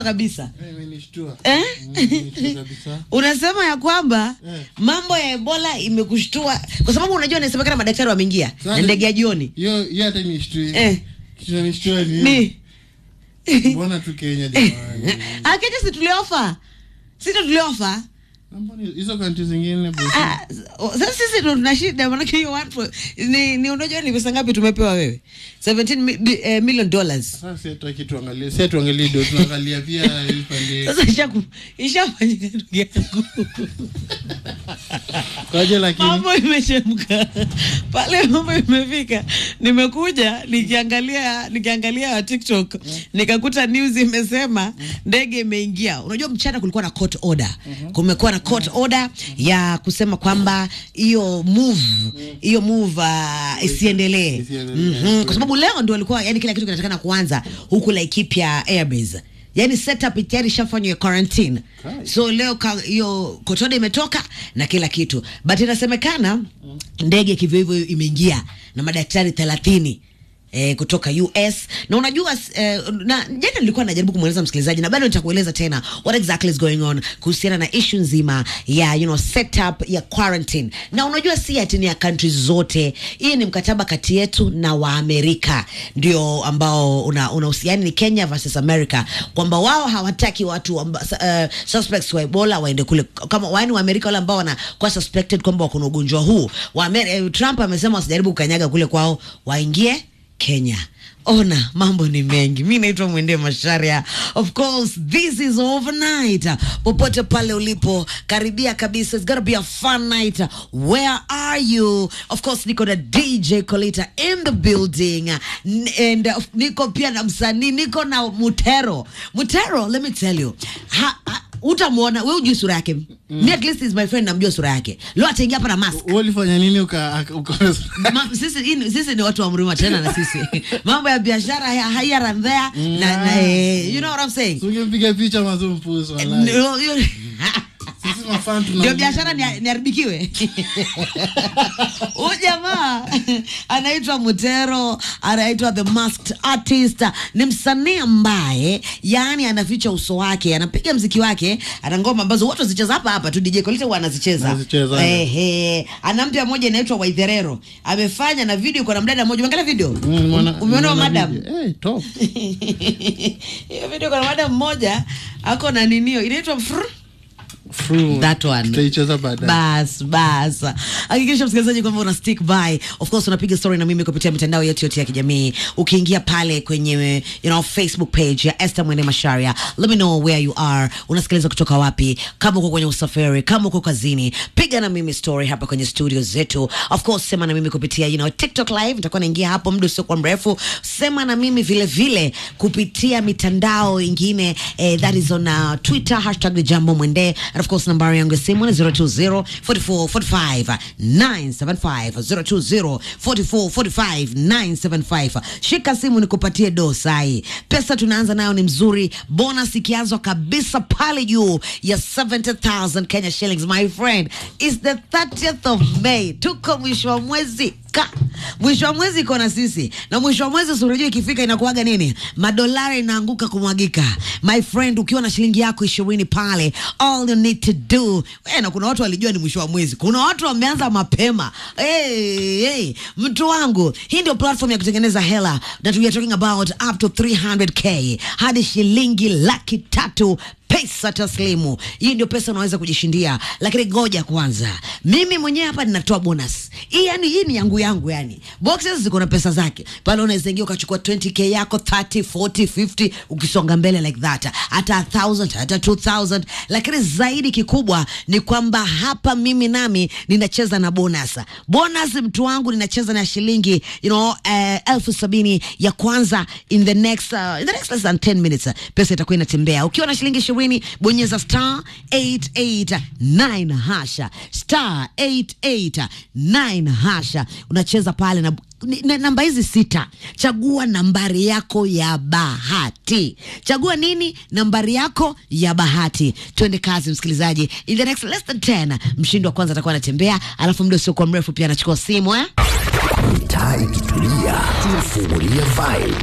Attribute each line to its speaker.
Speaker 1: kabisa
Speaker 2: Eh, imenishtua.
Speaker 1: eh?
Speaker 2: Mm, imenishtua kabisa.
Speaker 1: unasema ya kwamba
Speaker 2: Eh.
Speaker 1: mambo ya ebola imekushtua kwa sababu unajua inasemekana madaktari wameingia na
Speaker 2: Sasa-
Speaker 1: ndege ya jioni
Speaker 2: Hiyo hiyo hata inishtui.
Speaker 1: Eh.
Speaker 2: Kitu inanishtua ni
Speaker 1: ni
Speaker 2: mbona tu Kenya jamani.
Speaker 1: akenya si tuliofa sito tuliofa
Speaker 2: Na mbona hizo country zingine bosi?
Speaker 1: Ah, sasa sisi ndo tuna shida manake hiyo one point- ni, ni unajua ni pesa ngapi tumepewa wewe 17 mi, bi- eh, million dollars
Speaker 2: Sasa si hatutaki tuangalie. Si tuangalie ndio tunaangalia pia hii pande.
Speaker 1: sasa ishaku- ishafanyika ndugu yangu
Speaker 2: Kwaje lakini
Speaker 1: mambo imechemka pale mambo imefika nimekuja nikiangalia nikiangalia tiktok nikakuta news imesema ndege imeingia unajua mchana kulikuwa na court order kumekuwa na court order ya kusema kwamba hiyo move hiyo move uh, isiendelee
Speaker 2: Isiendelee.
Speaker 1: Mhm. kwa sababu leo ndio walikuwa yani kila kitu kinatakana kuanza huku Laikipia Airbase yani setup tayari ishafanywa ya quarantine
Speaker 2: Kai.
Speaker 1: so leo ka- hiyo kotoda imetoka na kila kitu but inasemekana ndege kivyo hivyo imeingia na madaktari thelathini Eh, kutoka US na unajua eh, na jana nilikuwa najaribu kumweleza msikilizaji na bado nitakueleza tena what exactly is going on kuhusiana na issue nzima ya you know setup ya quarantine na unajua si ati ni ya country zote hii ni mkataba kati yetu na waamerika ndio ambao una unahusiani ni Kenya versus America kwamba wao hawataki watu amba, uh, suspects wa Ebola waende kule kama wani waamerika wale ambao wanakuwa suspected kwamba wako na ugonjwa huu wa eh, Trump amesema wasijaribu kukanyaga kule kwao waingie Kenya. Ona, mambo ni mengi. Mi naitwa Mwende Masharia. Of course, this is overnight. Popote pale ulipo, karibia kabisa. It's gonna be a fun night. Where are you? Of course, niko na DJ Kolita in the building. N- And uh, niko pia na msanii, niko na Mutero. Mutero, let me tell you. Ha, ha, utamwona, we ujui sura yake. Me at least is my friend, namjua sura yake. Leo ataingia hapa na mask.
Speaker 2: wewe ulifanya nini uka uka
Speaker 1: Ma, sisi, hii- sisi ni watu wa mrima tena na sisi mambo ya biashara haya- here and there na, na, eh, you know what I'm saying
Speaker 2: Ungempiga picha mazumpuzo wallahi.
Speaker 1: Ndio- hiyo-
Speaker 2: Sisi mafan tuna
Speaker 1: ndio biashara ni- niharibikiwe huyu jamaa anaitwa mutero anaitwa the masked artist ni msanii ambaye yani anaficha uso wake anapiga mziki wake ana ngoma ambazo watu wazicheza hapa hapa tu dj kolite huwa anazicheza
Speaker 2: Anazicheza.
Speaker 1: ehe ana mpya moja inaitwa waitherero amefanya na video kwa na mdada mmoja umeangalia video
Speaker 2: Mm, nimeona-
Speaker 1: umeona
Speaker 2: nimeona
Speaker 1: madam
Speaker 2: video. Eh, top.
Speaker 1: hiyo video kuna madam mmoja ako na ninio inaitwa fr
Speaker 2: Fru.
Speaker 1: That one.
Speaker 2: Tutaicheza baadaye.
Speaker 1: bas bas hakikisha msikilizaji kwamba una stick by of course unapiga story na mimi kupitia mitandao yetu yote ya kijamii ukiingia pale kwenye you know, facebook page ya Esther Mwende Masharia let me know where you are unasikiliza kutoka wapi kama uko kwenye usafiri kama uko kazini piga na mimi story hapa kwenye studio zetu of course sema na mimi kupitia you know, tiktok live nitakuwa naingia hapo muda usiokuwa mrefu sema na mimi vile vile kupitia mitandao ingine eh, that is on uh, twitter hashtag ni jambo mwende and of course nambari yangu ya simu ni 020 44 45 975 020 44 45 975 shika simu nikupatie dosai pesa tunaanza nayo ni mzuri bonus ikianzwa kabisa pale juu ya 70000 kenya shillings my friend is the 30th of may tuko mwisho wa mwezi ka mwisho wa mwezi iko na sisi na mwisho wa mwezi surujua ikifika inakuaga nini madolari inaanguka kumwagika my friend ukiwa na shilingi yako ishirini pale all you need to do we, na kuna watu walijua ni mwisho wa mwezi kuna watu wameanza mapema hey, hey. mtu wangu hii ndio platform ya kutengeneza hela that we are talking about up to 300k hadi shilingi laki tatu pesa taslimu hii ndio pesa unaweza kujishindia lakini ngoja kwanza mimi mwenyewe hapa ninatoa bonus hii yani hii ni yangu yangu yani boxes ziko na pesa zake pale unaweza ingia ukachukua 20k yako 30 40 50 ukisonga mbele like that hata 1000 hata 2000 lakini zaidi kikubwa ni kwamba hapa mimi nami ninacheza na bonus bonus mtu wangu ninacheza na shilingi you know uh, elfu sabini ya kwanza in the next uh, in the next less than 10 minutes uh, pesa itakuwa inatembea ukiwa na shilingi ishirini bonyeza star 889 hasha star 889 hasha unacheza pale na ni- na- namba hizi sita chagua nambari yako ya bahati chagua nini nambari yako ya bahati twende kazi msikilizaji in the next less than 10 mshindi wa kwanza atakuwa anatembea alafu muda usiokuwa mrefu pia anachukua simu eh?
Speaker 3: Mitaa ikitulia, tunafungulia vibe.